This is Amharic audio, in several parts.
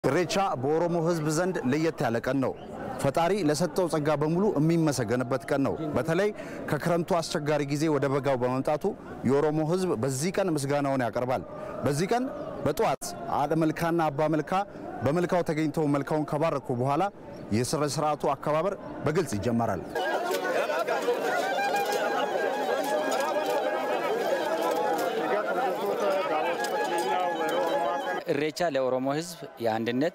ኢሬቻ በኦሮሞ ሕዝብ ዘንድ ለየት ያለ ቀን ነው። ፈጣሪ ለሰጠው ጸጋ በሙሉ የሚመሰገንበት ቀን ነው። በተለይ ከክረምቱ አስቸጋሪ ጊዜ ወደ በጋው በመምጣቱ የኦሮሞ ሕዝብ በዚህ ቀን ምስጋናውን ያቀርባል። በዚህ ቀን በጠዋት አደ መልካና አባ መልካ በመልካው ተገኝተው መልካውን ከባረኩ በኋላ የሥነ ሥርዓቱ አከባበር በግልጽ ይጀመራል። ኢሬቻ ለኦሮሞ ህዝብ የአንድነት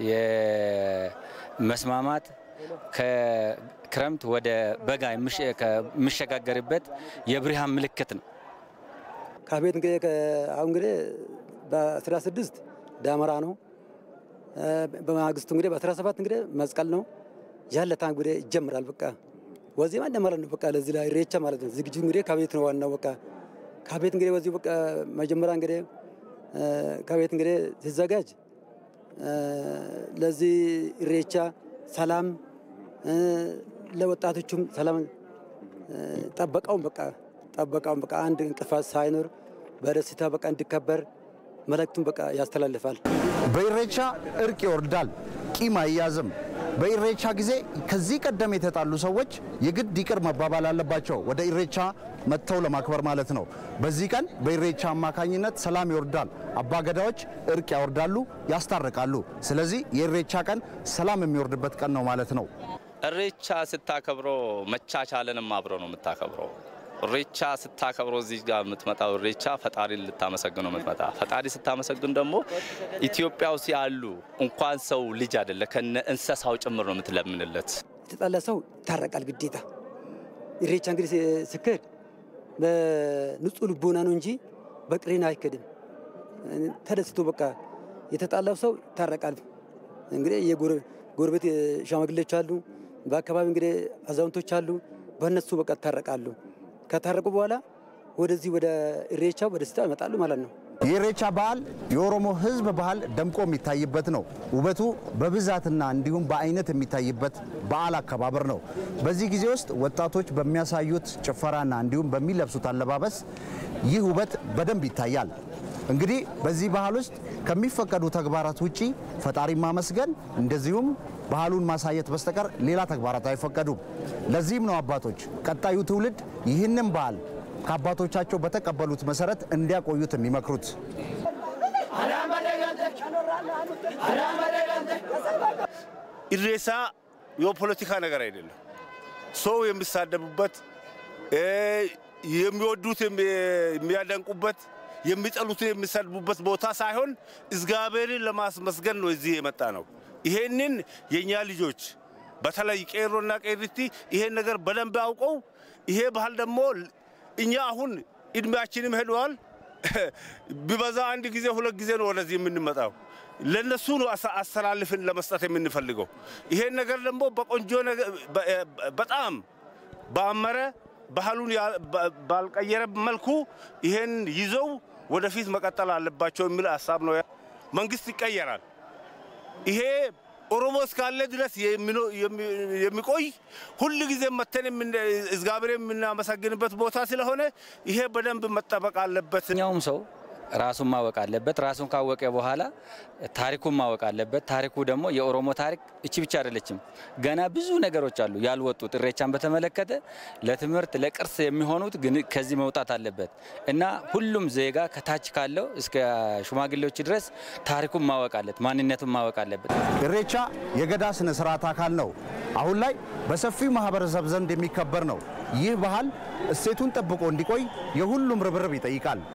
የመስማማት ከክረምት ወደ በጋ የሚሸጋገርበት የብርሃን ምልክት ነው። ከቤት እንግዲህ አሁን እንግዲህ በ16 ዳመራ ነው። በማግስቱ እንግዲህ በ17 እንግዲህ መስቀል ነው። ያለታ እንግዲህ ይጀምራል። በቃ ወዜማ እንደማለት ነው። በቃ ለዚህ ላይ ኢሬቻ ማለት ነው። ዝግጁ እንግዲህ ከቤት ነው ዋናው። በቃ ከቤት እንግዲህ በዚሁ በቃ መጀመሪያ እንግዲህ ከቤት እንግዲህ ሲዘጋጅ ለዚህ ኢሬቻ ሰላም ለወጣቶቹም ሰላም ጠበቃውን በቃ ጠበቃውን በቃ አንድ እንቅፋት ሳይኖር በደስታ በቃ እንዲከበር መልእክቱን በቃ ያስተላልፋል። በኢሬቻ እርቅ ይወርዳል፣ ቂም አይያዝም። በኢሬቻ ጊዜ ከዚህ ቀደም የተጣሉ ሰዎች የግድ ይቅር መባባል አለባቸው፣ ወደ ኢሬቻ መጥተው ለማክበር ማለት ነው። በዚህ ቀን በኢሬቻ አማካኝነት ሰላም ይወርዳል፣ አባገዳዎች እርቅ ያወርዳሉ፣ ያስታርቃሉ። ስለዚህ የኢሬቻ ቀን ሰላም የሚወርድበት ቀን ነው ማለት ነው። ኢሬቻ ስታከብሮ መቻቻልንም አብሮ ነው የምታከብረው። ኢሬቻ ስታከብሮ እዚህ ጋር የምትመጣው ኢሬቻ ፈጣሪን ልታመሰግነው የምትመጣ ፈጣሪ ስታመሰግን ደግሞ ኢትዮጵያ ውስጥ ያሉ እንኳን ሰው ልጅ አይደለ ከነ እንስሳው ጭምር ነው የምትለምንለት። የተጣላ ሰው ይታረቃል ግዴታ። ኢሬቻ እንግዲህ ሲካሄድ በንጹህ ልቦና ነው እንጂ በቅሬና አይከድም። ተደስቶ በቃ የተጣላው ሰው ይታረቃል። እንግዲህ የጎረቤት ሸማግሌዎች አሉ፣ በአካባቢ እንግዲህ አዛውንቶች አሉ። በእነሱ በቃ ይታረቃሉ። ከታረቁ በኋላ ወደዚህ ወደ ኢሬቻ በደስታ ይመጣሉ ማለት ነው። የኢሬቻ በዓል የኦሮሞ ሕዝብ ባህል ደምቆ የሚታይበት ነው። ውበቱ በብዛትና እንዲሁም በአይነት የሚታይበት በዓል አከባበር ነው። በዚህ ጊዜ ውስጥ ወጣቶች በሚያሳዩት ጭፈራና እንዲሁም በሚለብሱት አለባበስ ይህ ውበት በደንብ ይታያል። እንግዲህ በዚህ ባህል ውስጥ ከሚፈቀዱ ተግባራት ውጪ ፈጣሪ ማመስገን እንደዚሁም ባህሉን ማሳየት በስተቀር ሌላ ተግባራት አይፈቀዱም። ለዚህም ነው አባቶች ቀጣዩ ትውልድ ይህንን ባህል ከአባቶቻቸው በተቀበሉት መሰረት እንዲያቆዩት የሚመክሩት። ኢሬቻ የፖለቲካ ነገር አይደለም። ሰው የሚሳደቡበት፣ የሚወዱት የሚያደንቁበት፣ የሚጠሉትን የሚሰድቡበት ቦታ ሳይሆን እግዚአብሔርን ለማስመስገን ነው እዚህ የመጣ ነው። ይሄንን የእኛ ልጆች በተለይ ቄሮና ቄሪቲ ይሄን ነገር በደንብ አውቀው ይሄ ባህል ደግሞ እኛ አሁን እድሜያችንም ሄደዋል። ቢበዛ አንድ ጊዜ ሁለት ጊዜ ነው ወደዚህ የምንመጣው። ለነሱ ነው አስተላልፍን ለመስጠት የምንፈልገው። ይሄን ነገር ደግሞ በቆንጆ በጣም በአመረ ባህሉን ባልቀየረ መልኩ ይሄን ይዘው ወደፊት መቀጠል አለባቸው የሚል ሀሳብ ነው። መንግስት ይቀየራል። ይሄ ኦሮሞ እስካለ ድረስ የሚቆይ ሁል ጊዜ መተን እግዚአብሔር የምናመሰግንበት ቦታ ስለሆነ ይሄ በደንብ መጠበቅ አለበት። ኛውም ሰው ራሱን ማወቅ አለበት። ራሱን ካወቀ በኋላ ታሪኩን ማወቅ አለበት። ታሪኩ ደግሞ የኦሮሞ ታሪክ እቺ ብቻ አይደለችም። ገና ብዙ ነገሮች አሉ ያልወጡት። ኢሬቻን በተመለከተ ለትምህርት ለቅርስ የሚሆኑት ግን ከዚህ መውጣት አለበት እና ሁሉም ዜጋ ከታች ካለው እስከ ሽማግሌዎች ድረስ ታሪኩን ማወቅ አለት፣ ማንነቱን ማወቅ አለበት። ኢሬቻ የገዳ ስነ ስርዓት አካል ነው። አሁን ላይ በሰፊው ማህበረሰብ ዘንድ የሚከበር ነው። ይህ ባህል እሴቱን ጠብቆ እንዲቆይ የሁሉም ርብርብ ይጠይቃል።